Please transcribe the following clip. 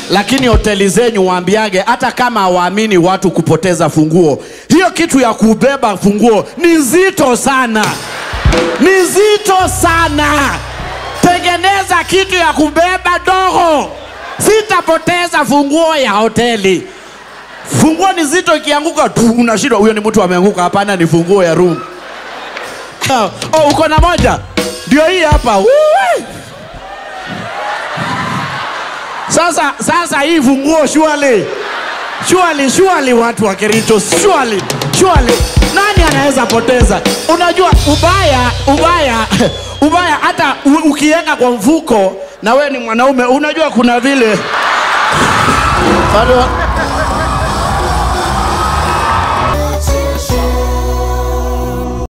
lakini hoteli zenyu waambiage, hata kama hawaamini watu kupoteza funguo, hiyo kitu ya kubeba funguo ni nzito sana, ni nzito sana. Tengeneza kitu ya kubeba dogo, sitapoteza funguo ya hoteli. Funguo ni zito, ikianguka tu unashindwa, huyo ni mtu ameanguka. Hapana, ni funguo ya room. Oh, uko na moja? Ndio hii hapa. Uwe. Sasa sasa hii funguo shwali. Shwali shwali watu wa Kericho shwali. Shwali. Nani anaweza poteza? Unajua ubaya ubaya ubaya hata u- ukiweka kwa mfuko na we ni mwanaume unajua kuna vile Bado-